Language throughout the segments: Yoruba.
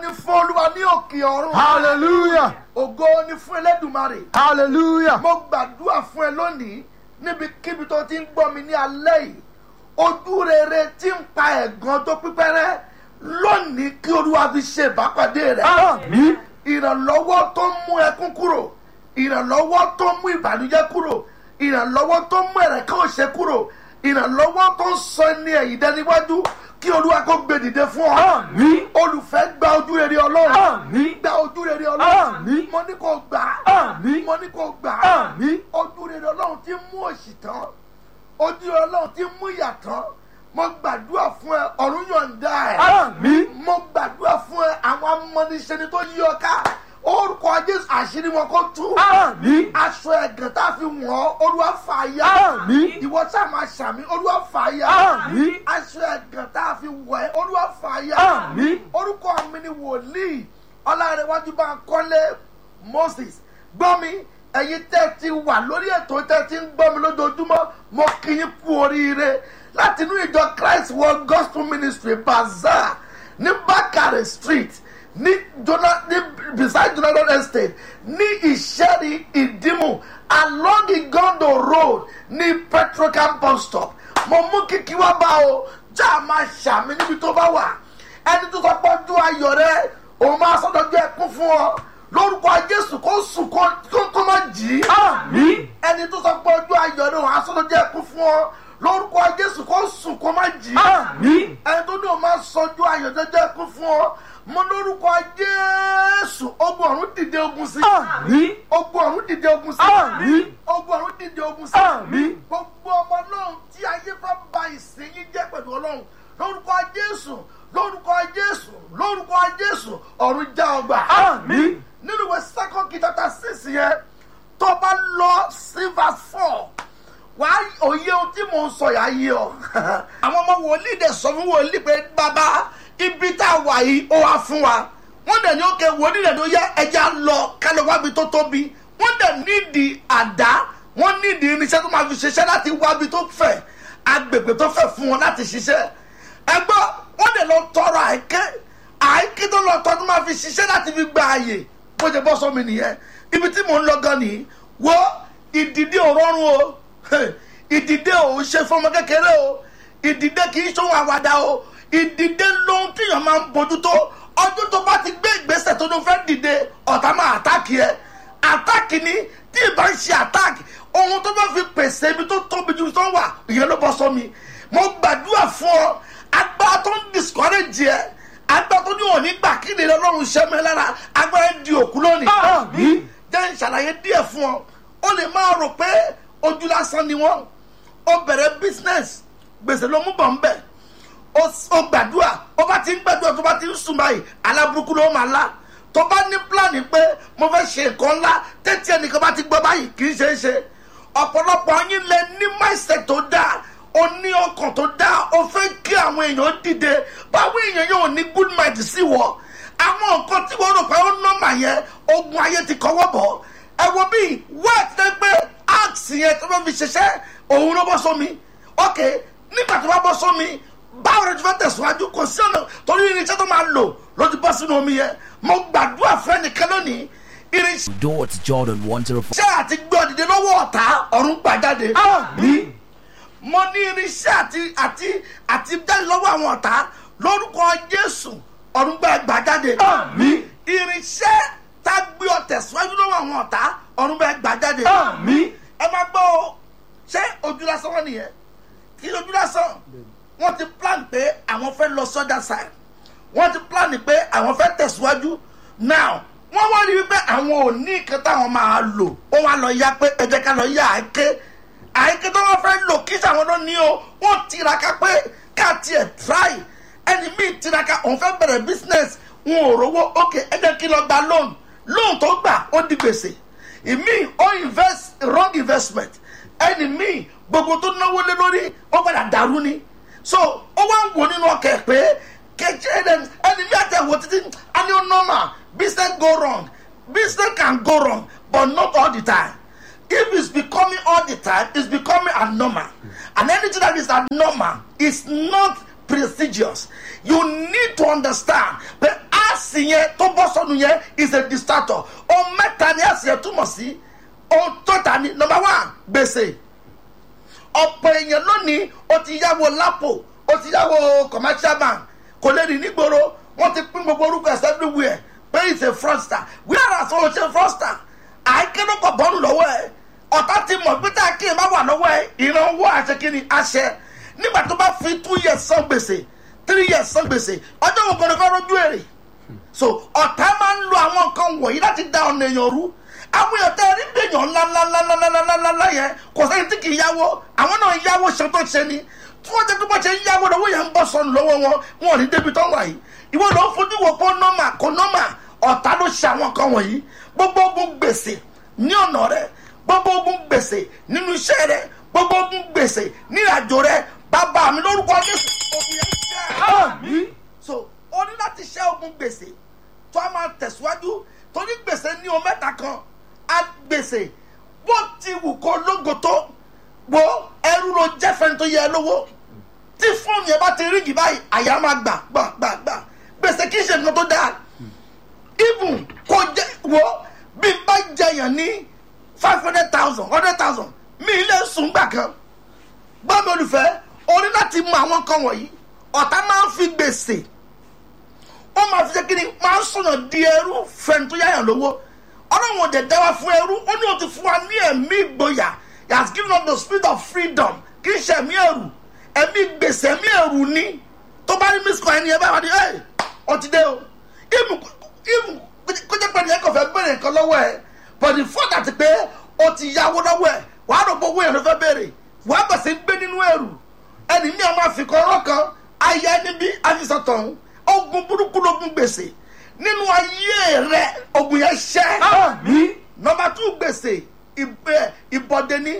fún olúwa ní òkè ọ̀run Hallelujah. ògo ni fún elédùmarè Hallelujah. mo gbàdúrà fún ẹ lónìí níbikíbi tó ti ń gbọ́ mi ní alẹ́ yìí ojú rere tí ń pa ẹ̀gàn tó pípẹ́rẹ́ lónìí kí olúwa fi ṣe ìbápàdé rẹ̀ Àmín. ìrànlọ́wọ́ tó ń mú ẹkún kúrò ìrànlọ́wọ́ tó ń mú ìbànújẹ́ kúrò ìrànlọ́wọ́ tó ń mú ẹ̀rẹ̀kẹ́ òṣè kúrò ìrànlọ́wọ́ tó ń sọ ní ẹ̀yìn dẹ́niwájú kí olúwa kó gbé dìde fún ọ Àmín. olùfẹ́ gba ojú rere ọlọ́run Àmín. gba ojú rere ọlọ́run Àmín. mo ní kó gbà Àmín. mo ní kó gbà á Àmín. ojú rere ọlọ́run ti mú òṣì tán ojú rere ọlọ́run ti mú ìyà tán mo gbàdúrà fún ẹ ọ̀run yọ̀ǹda ẹ̀ Àmín. mo gbàdúrà fún ẹ àwọn amọ́niṣẹ́ni tó yí ọ ká orúkọ jésù àṣírí wọn kó tú Àmín. aṣọ ẹ̀gàn tá a fi wọ̀n ọ́ olúwa fà á yá Àmín. ìwọ sáà máa ṣàmì olúwa fà á yá Àmín. aṣọ ẹ̀gàn tá a fi wọ̀ ẹ́ olúwa fà á yá Àmín. orúkọ mi ni wòlíì ọlárẹ̀wájú bá ń kọ́lé moses gbọ́ mi ẹ̀yin tẹ́ ti wà lórí ètò tẹ́ ti ń gbọ́ mi lójoojúmọ́ mo kí yín kú oríire láti inú ìjọ christ world gospel ministry bazaar ní bákàrẹ̀ street ní jona ní beside jonathan estate ní ìṣẹ́rí ìdímù along igondo road ní petrocam bus stop mo mú kíkí wá bá o já a máa ṣàmì níbi tó bá wà ẹni tó sọ pé ojú ayọ̀ rẹ òun máa sọ́dọ̀jú ẹkún fún ọ lórúkọ jésù kó sùn kó kó má jì í Àmín. ẹni tó sọ pé ojú ayọ̀ rẹ òun á sọ́dọ̀jú ẹkún fún ọ lórúkọ jésù kó sùn kó má jì í Àmín. ẹni tó ní òun máa sọjú ayọ̀ jẹ́jẹ́ ẹkún fún ọ mo lórúkọ jésù ogun ọ̀run dìde ogun sí Àmín. ogun ọ̀run dìde ogun sí Àmín. ogun ọ̀run dìde ogun sí Àmín. gbogbo ọmọ ọlọ́run tí ayé fẹ́ ba ìsìn yín jẹ́ pẹ̀lú ọlọ́run lórúkọ jésù lórúkọ jésù lórúkọ jésù ọ̀run já ọgbà. Àmín. nínú ìwé second key chapter six yẹn tó bá lọ sí verse four wàá òye ohun tí mò ń sọ yà á yé ọ. àwọn ọmọ wòlíì dẹ̀ sọ fún wòlíì pé bàbá ibi tá a wà yìí ó wá fún wa wọ́n dẹ̀ ní òkè wòlíì dẹ̀ ló yẹ ẹja lọ kálọ̀ wábi tó tóbi wọ́n dẹ̀ nídìí àdá wọ́n nídìí irinṣẹ́ tó máa fi ṣiṣẹ́ láti wábi tó fẹ̀ agbègbè tó fẹ̀ fún wọn láti ṣiṣẹ́ ẹgbọ́ wọ́n dẹ̀ lọ tọrọ àìké àìké tó lọ tọ́ tó máa fi ṣiṣẹ́ láti fi gba àyè bó ṣe bọ́ sọ́mi nìyẹn ibi tí mò ń lọ gan nìyí wo ìdìdí ò rọrùn o ìdìdé ò ń ṣe fọmọ kékeré o ìdìdé kì í ṣòwò àwàdà o ìdìdé lóhun tíyàn máa ń bójútó ọdún tó bá ti gbé ìgbésẹ̀ tó ló fẹ́ dìde ọ̀tá máa àtáàkì ẹ àtáàkì ni tí ì bá ń ṣe àtáàkì ohun tó bá fi pèsè ibi tó tóbi ju tó wà ìyẹn ló bọ́ sọ́mi mo gbàdúrà fún ọ agbára tó ń discourage ẹ agbára tó ní òní gbà kí ni ọlọ́run ṣẹ́ mi lára agbára di òkú lónìí Àmín. jẹ́ ń ṣàlàyé díẹ̀ fún ọ ó lè máa rò pé ojú lásán ni wọ́n ó bẹ̀rẹ̀ business gbèsè ló mú bọ̀ ń bẹ̀ ó ó gbàdúrà ó bá ti ń gbàdúrà tó bá ti ń sùn báyìí aláburúkú ló máa lá tó bá ní pílánì pé mo fẹ́ ṣe nǹkan ńlá tẹ́tí ẹnìkan bá ti gbọ́ báyìí kì í ṣe é ṣe ọ̀pọ̀lọpọ̀ yín lẹ ní mindset tó dáa o ní ọkàn tó dáa o fẹ́ kí àwọn èèyàn dìde báwo èèyàn yóò ní good mind sí wọ àwọn nǹkan tí wọ́n rò pé ó nọ́mà yẹn ogun ayé ti kọ́wọ́ bọ̀ ẹ wo bí wẹ́ẹ̀tì tẹ́ pé axe yẹn tó fẹ́ fi ṣiṣẹ́ òun ló bọ́ sómi ok nígbà tó bá bọ́ sómi báwo ni tó fẹ́ tẹ̀síwájú kò sí ọ̀nà torí irinṣẹ́ tó máa lò ló ti bọ́ sínú omi yẹn mo gbàdúrà fún ẹnìkan lónìí irinṣẹ́ Door to Jordan 104. àti gbọ́ dìde lọ́wọ́ ọ̀tá ọ̀run gbà jáde Àmín. mo ní irinṣẹ́ àti àti àti jáde lọ́wọ́ àwọn ọ̀tá lórúkọ jésù ọ̀run gbà gbà jáde Àmín. irinṣẹ́ tá a gbé ọ tẹ̀síwájú lọ́wọ́ àwọn ọ̀tá ọ̀run gbà gbà jáde Àmín. ẹ máa gbọ́ o ṣé ojú lásán wọn nìyẹn kí ni ojú lásán wọ́n ti plan pé àwọn fẹ́ lọ sọ́dà side wọ́n ti plan pé àwọn fẹ́ tẹ̀síwájú now wọ́n wá rí wípé àwọn ò ní nǹkan táwọn máa lò wọ́n wá lọ yá pé ẹ jẹ́ ká lọ yá àáké àáké tó wọ́n fẹ́ lò kí sàwọn ló ní o wọ́n tiraka pé ká tiẹ̀ try ẹni míì tiraka òun fẹ́ bẹ̀rẹ̀ business wọn ò rówó ok ẹ jẹ́ kí lọ gba loan loan tó gbà ó di gbèsè ìmíì ó invest wrong investment ẹni míì gbogbo tó náwó lé lórí ó padà dàrú ni so ó wá ń wò nínú ọkẹ pé kẹjẹ ẹni ẹni bí àtẹwò títí a ní ó normal business go wrong business can go wrong but not all the time if it's becoming all the time it's becoming abnormal and anything that is abnormal is not prestigious you need to understand pé a sì èsì yẹn tó bọ́ sọnù yẹn is a distractor ohun mẹ́ta ni èsì yẹn túmọ̀ sí ohun tó ta ni number one gbèsè ọ̀pọ̀ èèyàn lónìí ó ti yáwó lápò ó ti yáwó commercial bank kò lè rìn nígboro wọ́n ti pín gbogbo orúkọ ẹ̀sẹ̀ everywhere pé it's a fraudster wíwára sọ wọn ṣe fraudster àìkédókọ̀ bọ́ọ̀lù lọ́wọ́ ẹ̀ ọ̀tá ti mọ̀ pé tá a kí ẹ bá wà lọ́wọ́ ẹ̀ ìrànwọ́ àṣekínni àṣẹ nígbà tó bá fi two years san gbèsè three years san gbèsè ọjọ́ wo kọ́ni kọ́ rojú èrè so ọ̀tá máa ń lo àwọn nǹkan wọ̀nyí láti da ọ̀nà èèyàn rú àwọn èèyàn tẹ́ rí gbèyàn ńláńláńláńláńláńlá yẹn kò sẹ́yìn tí kì í yáwó àwọn náà yáwó ṣe tó ṣe ni tí wọ́n jẹ́ pé bọ́ ṣe ń yáwó lọ́wọ́ yẹn ń bọ́ sọnù lọ́wọ́ wọn wọn ò ní débi tó wà yìí ìwọ ló ń fojú wo kó nọ́mà kó nọ́mà ọ̀tá ló ṣe àwọn nǹkan wọ̀nyí gbogbo ogun gbèsè ní ọ̀nà rẹ gbogbo ogun gbèsè nínú iṣẹ́ rẹ gbogbo ogun gbèsè ní ìrìnàjò rẹ bàbá mi lórúkọ jésù ogun yẹn ṣẹ́ Àmín. so o ní láti ṣẹ́ ogun gbèsè tó a máa tẹ̀síwájú torí gbèsè ní o mẹ́ta kan a gbèsè bó ti wù kó lógo tó wo ẹrú ló jẹ́ fẹ́ni tó yẹ ẹ lówó tí fóònù yẹn bá ti rígì báyìí àyà máa gbà gbà gbà gbà gbèsè kì í ṣe nǹkan tó dáa even kò jẹ wo bí n bá jẹyàn ní five hundred thousand hundred thousand mi ilé sùn gbà kan gbọ́dọ̀ olùfẹ́ o ní láti mọ àwọn kan wọ̀nyí ọ̀tá máa ń fi gbèsè ó máa fi ṣe kí ni máa ń sọ̀nà di ẹrú fẹ́ni tó yáyàn lówó ọlọ́run òde dá wa fún ẹrú ó ní o ti fún wa ní ẹ̀mí ìgboyà he has given us the spirit of freedom kì í ṣe ẹ̀mí ẹ̀rù ẹ̀mí gbèsè ẹ̀mí ẹ̀rù ni tó bá rí miss coin ẹni ẹ bá wà ní ẹ̀ ọtí dé o ìmù ìmù kó jẹ́ pé ẹni ẹ kò fẹ́ bẹ̀rẹ̀ nǹkan lọ́wọ́ ẹ but the fact that pé o ti yáwó lọ́wọ́ ẹ wàá rò gbogbo yẹn ló fẹ́ bẹ̀rẹ̀ wàá bẹ̀ sí gbé nínú ẹ̀rù ẹni mi àwọn àfikọ́ ọ̀rọ̀ kan ayé ẹni bí àfisọ̀tàn ogun burúkú lógun gbèsè nínú ayé rẹ ogun yẹn ṣẹ́ Àmín. nọmba two gbèsè ìbẹ ìbọdẹ ní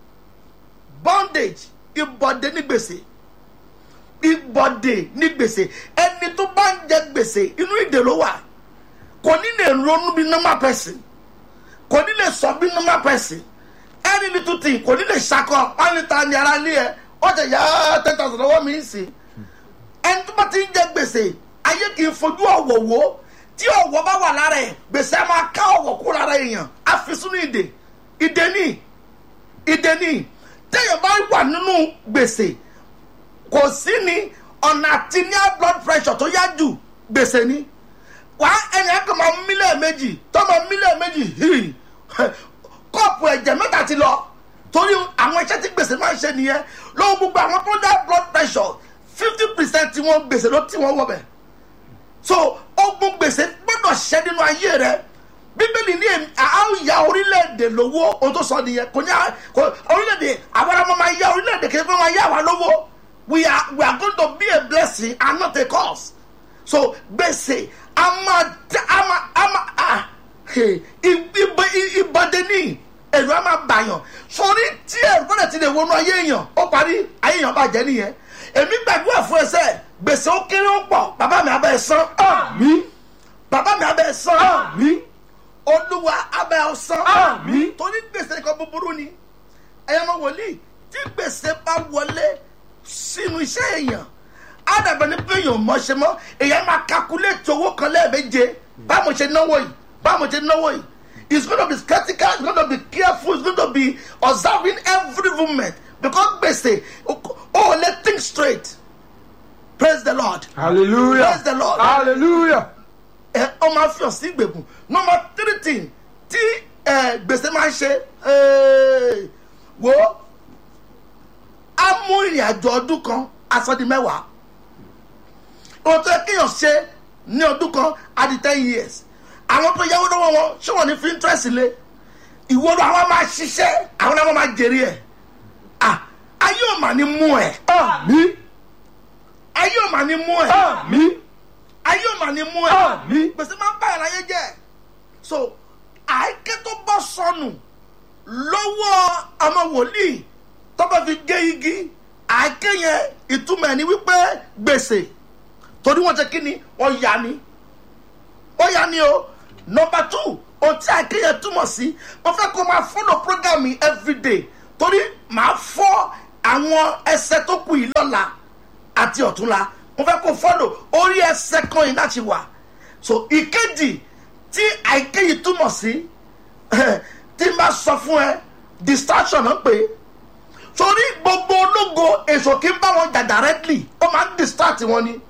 bondage ìbọdẹ ní gbèsè ìbọdẹ ní gbèsè ẹni tó bá ń jẹ gbèsè inú ìdè ló wà kò ní lè ronú bí normal person kò ní lè sọ bí normal person ẹni ní tuntun kò ní lè ṣakọ wọn ní ta ni ara lé ẹ ọjà yá ten thousand lọ́wọ́ mi ń sìn ẹni tó bá ti ń jẹ gbèsè ayé kì í fojú ọ̀wọ̀ wò ó tí ọ̀wọ̀ bá wà lára ẹ̀ gbèsè á máa ká ọ̀wọ̀ kú lára èèyàn á fi sínú ìdè ìdè ní ìdè ní téèyàn bá wà nínú gbèsè kò sí ní ọ̀nà àti ní high blood pressure tó yá jù gbèsè ní wà á ẹni ẹ̀ kàn máa mílíọ̀nù méjì tó máa mílíọ̀nù méjì hìrì kọ́ọ̀pù ẹ̀jẹ̀ mẹ́ta ti lọ torí àwọn iṣẹ́ tí gbèsè máa ń ṣe nìyẹn lọ́wọ́ gbogbo àwọn tó ń dá blood pressure fifty percent tí wọ́n gbèsè ló tí wọ́n wọ̀ bẹ̀ so ogun gbèsè gbọ́dọ̀ ṣẹ́ nínú ayé rẹ bíbélì ní èmi àwọn ìyá orílẹ̀-èdè lówó ohun tó sọ nìyẹn kò ní à- kò orílẹ̀-èdè àwọn ọmọ máa yá orílẹ̀-èdè kí wọ́n máa yá wa lówó we are we are going to be a blessing and not a curse so gbèsè a máa tẹ- a máa a máa ah ìbọdẹ ní ẹ̀rù a máa bàyàn sórí tí ẹ̀rù bọ́dẹ̀ ti lè wọnú ayé èèyàn ó parí ayé èèyàn bàjẹ́ nìyẹn èmi gbàdúrà fún ẹsẹ̀ gbèsè ó kéré ó pọ̀ bàbá mi abẹ́ ẹ san Àmín. bàbá mi abẹ́ ẹ san Àmín. olúwa abẹ́ ẹ san Àmín. torí gbèsè kan búburú ni ẹ̀yàn ọmọ wòlíì tí gbèsè bá wọlé sínú iṣẹ́ èèyàn ádàbẹ̀ ní pé èèyàn mọ̀ ṣe mọ́ èèyàn máa calculate owó kan lẹ́ẹ̀méje báwo ṣe náwó yìí báwo ṣe náwó yìí it's gonna be skeptical it's gonna be careful it's gonna be observing every movement because gbèsè o ò lè think straight praise the lord Hallelujah. Praise the Lord. Hallelujah. ẹ ọ máa fi ọ̀sìn ìgbèkùn number three thing tí ẹ gbèsè máa ń ṣe ẹ, wo á mú ìrìn àjò ọdún kan aṣọ di mẹ́wàá ohun tó yẹ kéèyàn ṣe ní ọdún kan á di ten years àwọn tó yáwó lọ́wọ́ wọn ṣé wọ́n ní fi interest lé ìwọ ló àwọn máa ṣiṣẹ́ àwọn náà máa jèrè ẹ̀ ah ayé ò mà ní mú ẹ̀ Àmín. ayé ò mà ní mú ẹ̀ Àmín. ayé ò mà ní mú ẹ̀ Àmín. gbèsè máa ń bá ìráyé jẹ́ so àìké tó bọ́ sọnù lọ́wọ́ ọmọ wòlíì tó bá fi gé igi àìké yẹn ìtumọ̀ ẹ̀ ni wípé gbèsè torí wọ́n ṣe kí ni wọ́n yá ni ó yá ni o nọmba two ohun tí àìké yẹn túmọ̀ sí mo fẹ́ kó máa follow program yìí everyday torí màá fọ́ àwọn ẹsẹ̀ tó kù yìí lọ́la àti ọ̀túnla mo fẹ́ kó follow orí ẹsẹ̀ kan yìí láti wà so ìkejì tí àìkéyìí túmọ̀ sí tí n bá sọ fún ẹ distraction náà pé torí gbogbo ológo èso kí n bá wọn jà directly ó máa ń distract wọn ni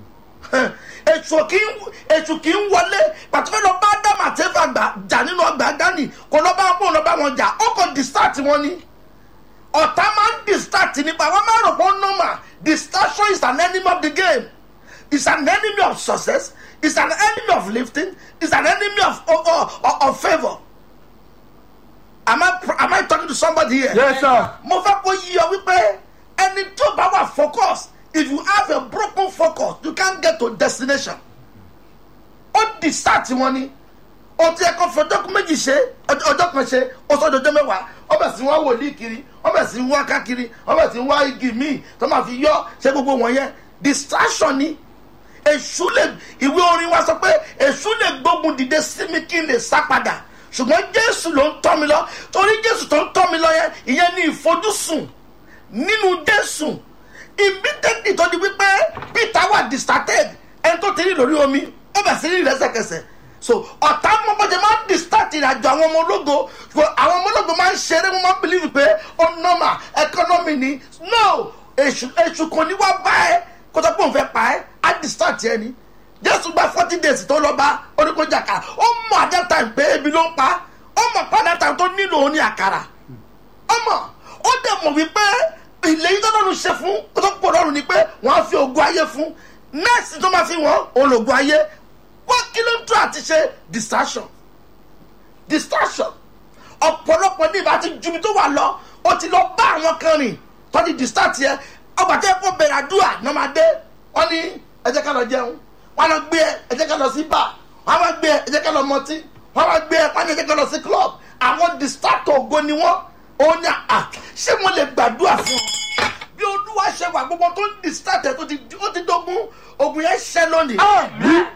èso kí ń èso kí ń wọlé pàtó lọ bá dámà tẹ́fà gbà jà nínú ọgbà gánì kò lọ bá wọn lọ bá wọn jà ó kàn distract wọn ni ọ̀tá máa ń distract nípa wọn máa rò pé ó normal distraction is an enemy of the game is an enemy of success is an enemy of lifting is an enemy of of of, of favour am I am I talking to somebody here. Yes, sir. mo fẹ́ kó yí ọ wípé ẹni tó bá wà focus if you have a broken focus you can't get to destination ó distract wọn ni o ti ẹkọ fọjọ́ méjì ṣe ọjọ́ kan ṣe ó sọ ọjọ́ mẹ́wàá ó bẹ̀ sí wá wòlíì kiri ó bẹ̀ sí wá kákiri ó bẹ̀ sí wá igi míì tó máa fi yọ ṣe gbogbo wọn yẹn distraction ni èṣù lè ìwé orin wa sọ pé èṣù lè gbógun dìde sí mi kí n lè sá padà ṣùgbọ́n jésù ló ń tọ́ mi lọ torí jésù tó ń tọ́ mi lọ yẹn ìyẹn ni ìfojúsùn nínú jésù immediately tó di wípé peter wà distracted ẹni tó ti rí lórí omi ó bẹ̀ sí rí lẹ́sẹ̀kẹsẹ̀ so ọ̀tá mọ́bọ́jẹ́ máa ń distract ìrìnàjò àwọn ọmọ ológo ṣùgbọ́n àwọn ọmọ ológo máa ń ṣeré wọ́n máa ń believe pé ó normal economy ni no èṣù èṣù kan ní wá bá ẹ kó tó pé òun fẹ́ pa ẹ́ á distract ẹ ni jésù gba forty days tó lọ bá oníkójàká ó mọ at that time pé ebi ló ń pa ó mọ pé at that time tó nílò òun ní àkàrà ó mọ ó dẹ̀ mọ̀ wípé ìléyìí tó lọ́run ṣe fún kó tó pọ̀ lọ́run ni pé wọ́n á fi ògùn ayé fún nẹ́ẹ̀sì tó máa fi wọ́n òun lògùn ayé wọ́n kí ló ń tún àti ṣe distraction distraction ọ̀pọ̀lọpọ̀ ní ìbá ti ju ibi tó wà lọ ó ti lọ bá àwọn kan rìn tó ti distract yẹ ọgbà tó yẹ kó bẹ̀rẹ̀ àdúrà náà máa dé wọ́n ní ẹ jẹ́ ká lọ jẹun wọ́n lọ gbé ẹ ẹ jẹ́ ká lọ sí bar wọ́n wá gbé ẹ ẹ jẹ́ ká lọ mọtí wọ́n wá gbé ẹ wọ́n ní ẹ jẹ́ ká lọ sí club àwọn distract ògo ni wọ́n òun ni à ṣé mo lè gbàdúrà fún ọ bí olúwa ṣe wà gbogbo tó ń distract ẹ tó ti ó ti dógún ogun yẹn ṣẹ lónìí Àmín.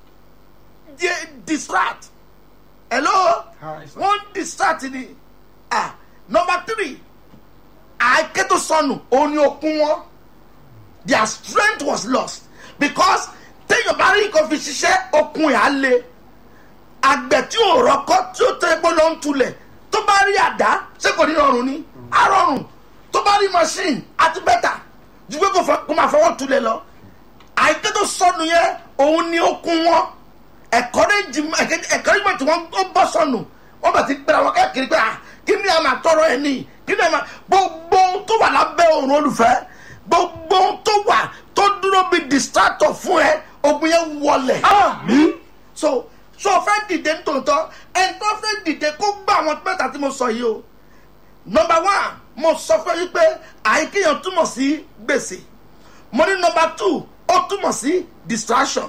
di distract hello Hi, sir. one distract ni ah number three àìké tó sọnù òun ni okun wọn their strength was lost because téèyàn bá rí nǹkan fi ṣiṣẹ́ okun ẹ̀ á le àgbẹ̀ tí ò rọ́kọ́ tí ó tẹ́ epo ló ń tulẹ̀ tó bá rí àdá ṣé kò ní rọrùn ni á rọrùn tó bá rí machine àti bẹ́tà ju pé kò fẹ́- kó máa fọwọ́ tulẹ̀ lọ àìké tó sọnù yẹn òun ni okun wọn encouragement tí wọ́n ó bọ́ sọnù wọ́n bẹ̀ ti gbéra wọn káàkiri pé ah kí ni a máa tọrọ ẹ ní kí ni a máa gbogbo ohun tó wà lábẹ́ òrùn olùfẹ́ gbogbo ohun tó wà tó dúró bí distractor fún ẹ ogun yẹn wọlẹ̀ Àmín. so so fẹ́ dìde nítòótọ́ ẹni tó fẹ́ dìde kó gbà àwọn mẹ́ta tí mo sọ yìí o number one mo sọ fún yín pé àìkéyàn túmọ̀ sí gbèsè mo ní number two ó túmọ̀ sí distraction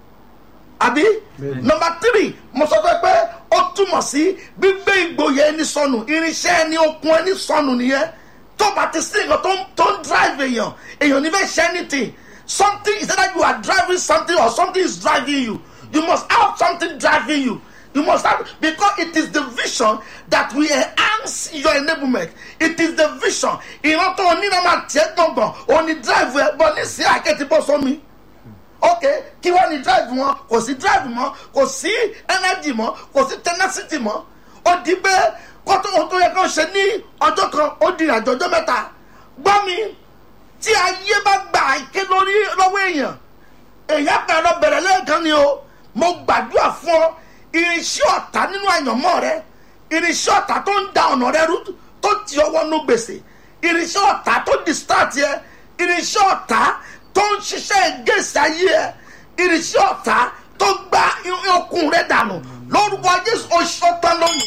àbí Bẹ́ẹ̀ni. number three mo sọ fún ẹ pé ó túmọ̀ sí gbígbé ìgboyè ẹni sọnù irinṣẹ́ ẹni okun ẹni sọnù nìyẹn tó bá ti sí nǹkan tó ń tó ń drive èèyàn èèyàn ní fẹ́ ṣe anything something is either you are driving something or something is driving you you must have something driving you you must have because it is the vision that will enhance your enablement it is the vision ìran tó o ní náà máa tiẹ̀ gbọ̀ngàn o ní drive ẹ bọ́ ní sí àkẹ́tì bọ́ sómi ok kí wọ́n ní drive wọn kò sí drive mọ́ kò sí energy mọ́ kò sí tenacity mọ́ ó di pé kótó ohun tó yẹ kó ṣe ní ọjọ́ kan ó di ìrìnàjò ọjọ́ mẹ́ta gbọ́ mi tí ayé bá gbà ké lórí lọ́wọ́ èèyàn èèyàn kan lọ bẹ̀rẹ̀ lẹ́ẹ̀kan ni o mo gbàdúrà fún ọ irinṣẹ́ ọ̀tá nínú àyànmọ́ rẹ irinṣẹ́ ọ̀tá tó ń da ọ̀nà rẹ rú tó ti ọwọ́ nú gbèsè irinṣẹ́ ọ̀tá tó distract yẹ irinṣẹ́ ọ̀tá tó ń ṣiṣẹ́ gèsè ayé ẹ irinṣẹ́ ọ̀tá tó gba okun rẹ dànù lórúkọ jésù oṣù tán lónìí.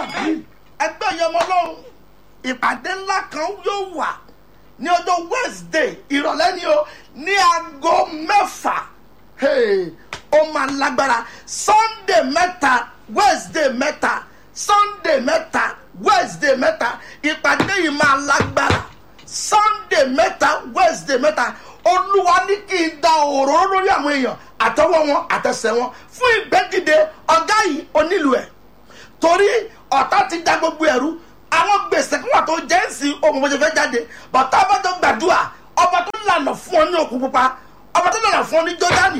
ẹgbẹ́ yẹn mọ́ lọ́rùn ìpàdé ńlá kan yóò wà ní ọjọ́ wednesday ìrọ̀lẹ́ ni o ní aago mẹ́fà Hey, ó máa lágbára sunday mẹ́ta wednesday mẹ́ta sunday mẹ́ta wednesday mẹ́ta ìpàdé yìí máa lágbára sunday mẹ́ta wednesday mẹ́ta olúwa ní kí n da òróró lórí àwọn èèyàn àtọwọ́ wọn àtẹsẹ̀ wọn fún ìgbẹ́dìde ọ̀gá yìí onílù ẹ̀ torí ọ̀tá ti da gbogbo ẹ̀rú àwọn gbèsè kí wọ́n tó jẹ́ ń sin ohun bó ṣe fẹ́ jáde bàtà bá tó gbàdúrà ọba tó lànà fún ọ ní òkú pupa ọba tó lànà fún ọ ní jọdani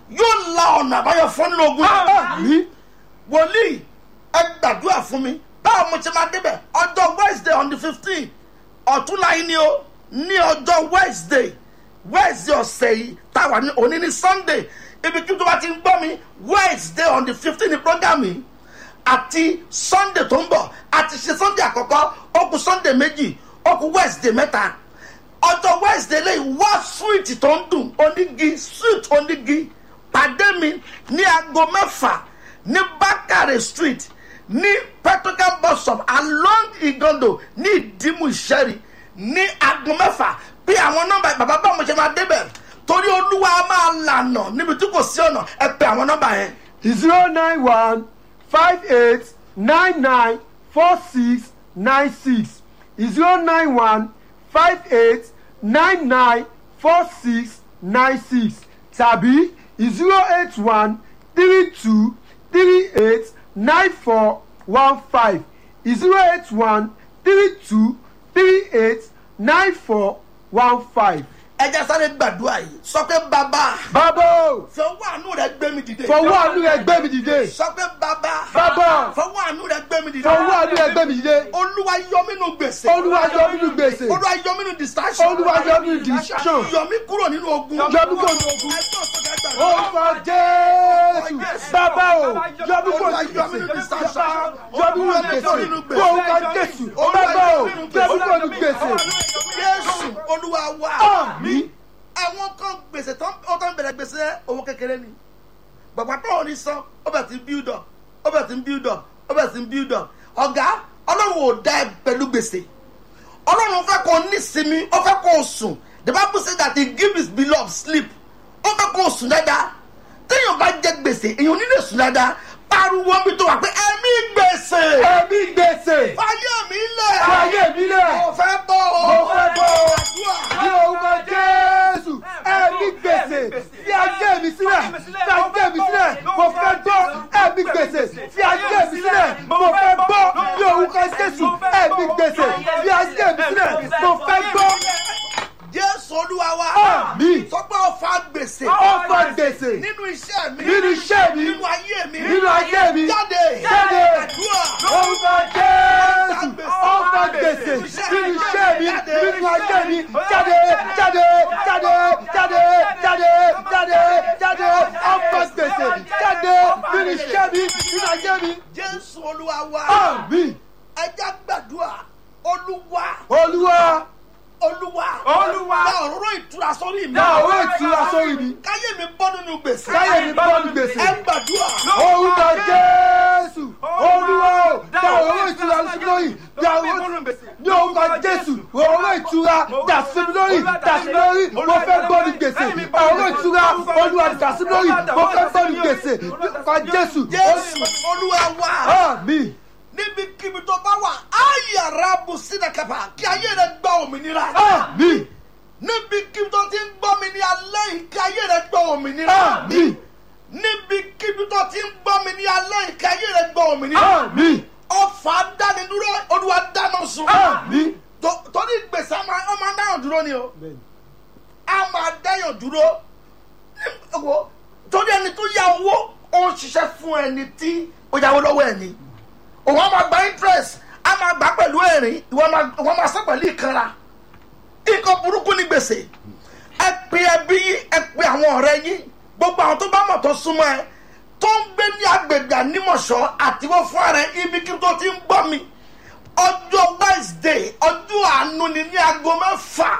yóò la ọ̀nà àbáyọ fún nínú ogun Àmín. wòlíì ẹ gbàdúrà fún mi báwo mo ṣe máa débẹ̀ ọjọ́ wednesday on the fifteen ọ̀túnla yìí ni o ní ọjọ́ wednesday wednesday ọ̀sẹ̀ yìí táwa ní òní ní sunday ibi kí n tó bá ti ń gbọ́ mi wednesday on the fifteen ní program yìí àti sunday tó ń bọ̀ àti ṣe sunday àkọ́kọ́ ó kù sunday méjì ó kù wednesday mẹ́ta ọjọ́ wednesday lẹ́yìn wá sweet tó ń dùn onígi sweet onígi pàdé mi ní aago mẹ́fà ní bakare street ní petrocam bus stop along igondo ní ìdímù ìṣẹ́rì ní aago mẹ́fà bí àwọn nọ́mbà bàbá bá mo ṣe máa débẹ̀ torí olúwa máa lànà níbi tí kò sí ọ̀nà ẹ pè àwọn nọ́mbà yẹn zero nine one five eight nine nine four six nine six zero nine one five eight nine nine four six nine six tàbí zero eight one three two three eight nine four one five zero eight one three two three eight nine four one five. ẹ jẹ́ sáré gbàdúrà yìí sọ pé bàbá bàbá o fọwọ́ àánú rẹ gbé mi dìde fọwọ́ àánú rẹ gbé mi dìde sọ pé bàbá Bàbá. fọwọ́ àánú rẹ gbé mi dìde fọwọ́ àánú rẹ gbé mi dìde olúwa yọ mí nínú gbèsè olúwa yọ mí nínú gbèsè olúwa yọ mí nínú distraction olúwa yọ mí nínú distraction yọ mí kúrò nínú ogun yọ mí kúrò nínú ogun. ẹjọ́ tó ká gbàdúrà. orúkọ jésù bàbá o yọ mí kúrò nínú Yọ mí nínú gbèsè distraction. yọ mí kúrò nínú gbèsè orúkọ jésù bàbá o yọ mí kúrò nínú gbèsè jésù olúwa wa àmín àwọn kan gbèsè tán ó tán bẹ̀rẹ̀ gbèsè owó kékeré ni bàbá tó ò ní san ó bẹ̀ ti ń build up ó bẹ̀ ti ń build up ó bẹ̀ ti ń build up ọ̀gá ọlọ́run ò dá ẹ pẹ̀lú gbèsè ọlọ́run fẹ́ kó ní sinmi ó fẹ́ kó sùn the bible say that he give his beloved sleep ó fẹ́ kó sùn dáadáa téèyàn bá jẹ gbèsè èèyàn ò ní lè sùn dáadáa pariwo mi tó wà pé ẹ̀mí gbèsè ẹ̀mí gbèsè fàyè mi lẹ̀ fàyè mi lẹ̀ mo fẹ́ bọ́ o Mo fẹ́ bọ́ o. Àdúrà. ní orúkọ jésù ẹ̀mí gbèsè fi ajé mi sílẹ̀ fi ajé mi sílẹ̀ mo fẹ́ gbọ́ ẹ̀mí gbèsè fi ajé mi sílẹ̀ mo fẹ́ gbọ́ ní orúkọ jésù ẹ̀mí gbèsè fi ajé mi sílẹ̀ mo fẹ́ gbọ́ jésù olúwa wa Àmín. sọ pé ọfà gbèsè ọ̀fọ̀ gbèsè nínú iṣẹ́ mi nínú iṣẹ́ mi nínú ayé mi nínú ayé mi jáde jáde àdúrà orúkọ jésù ọ̀fọ̀ gbèsè nínú iṣẹ́ mi nínú ayé mi jáde jáde jáde jáde jáde jáde jáde ọ̀fọ̀ gbèsè jáde nínú iṣẹ́ mi nínú ayé mi jésù olúwa wa àmín ẹja gbàdúrà olúwa olúwa olúwa Olúwa. dá òróró ìtura sórí mi dá owó ìtura sórí mi káyé mi bọ́ nínú gbèsè káyé mi bọ́ ní gbèsè. ẹ gbàdúrà orúkọ jésù olúwa o dá owó ìtura sí mi lórí dá owó ní orúkọ jésù owó ìtura dà sí mi lórí dà sí mi lórí mo fẹ́ gbọ́ ní gbèsè owó ìtura olúwa dà sí mi lórí mo fẹ́ gbọ́ ní gbèsè orúkọ jésù jésù olúwa wa àmín níbikíbi tó bá wà ayàrá bùsínà kàpà kí ayé rẹ gba òmìnira àmín níbikíbi tó ti ń gbọ́ mi ní alẹ́ yìí kí ayé rẹ gba òmìnira àmín níbikíbi tó ti ń gbọ́ mi ní alẹ́ yìí kí ayé rẹ gba òmìnira àmín ọfà dánidúró olúwa dáná sun àmín Tó- torí gbèsè a máa a máa dáyàn dúró ni o a máa dáyàn dúró Ní- wo, torí ẹni tó yá owó ó ń ṣiṣẹ́ fún ẹni tí ó yáwó lọ́wọ́ ẹni òun á máa gba interest á máa gbà pẹ̀lú ẹ̀rín ìwọ máa ìwọ máa sọ pẹ̀lú ìkanra nǹkan burúkú ní gbèsè ẹ pe ẹbí yín ẹ pe àwọn ọ̀rẹ́ yín gbogbo àwọn tó bá mọ̀ tó súnmọ́ ẹ tó ń gbé ní agbègbè ànímọ̀ṣọ́ àtiwọ́ fún ara ẹ ibi kí tó ti ń gbọ́ mi ọjọ́ wednesday ọjọ́ àánú ni ní aago mẹ́fà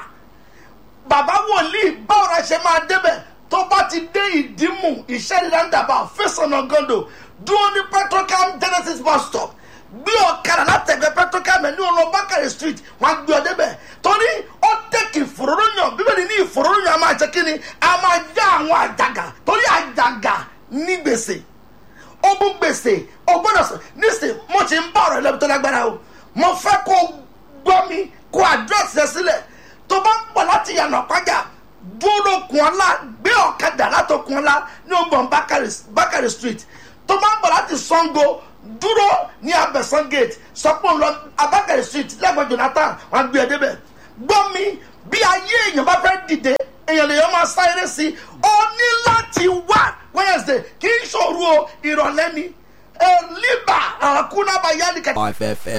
bàbá wòlíì báwo la ṣe máa débẹ̀ tó bá ti dé ìdímù ìṣẹ́ni roundabout fẹsọ̀nà gọ́ndò dúró ní petrocam genesis bus stop gbé ọ̀kadà látẹ̀gbẹ́ petrocam ẹ̀ ní ọ̀nà bákàrẹ̀ street wọ́n á gbé ọ débẹ̀ torí ó tẹ̀kì ìfòróróyàn bíbélì ní ìfòróróyàn a máa jẹ́ kí ni a máa já àwọn àjàgà torí àjàgà ní gbèsè ogun gbèsè ọgbọ́dọ̀ sọ nísìnyí mo ti ń bá ọ̀rọ̀ ẹlẹ́bi tó lágbára o mo fẹ́ kó gbọ́ mi kó àdírẹ́sì ẹ sílẹ̀ tó bá ń pọ̀ láti yànnà pàjá dúró kun ọlá gbé ọ̀kadà látò kun ọlá ní ọgbọ̀n bákàrẹ̀ street tó bá ń pọ̀ láti sango dúró ní abẹ́sán gate sọpọ̀ lọ abákàrẹ̀ street lẹ́gbọ̀n jonathan wọn gbé ẹ débẹ̀ gbọ́ mi bí ayé èèyàn bá fẹ́ dìde èèyàn lèèyàn máa sá eré sí ó ní láti wá wednesday kì í ṣòro o ìrọ̀lẹ́ ni ẹ̀ líbà àkúnábàyá ni kẹ̀kẹ́. FFM.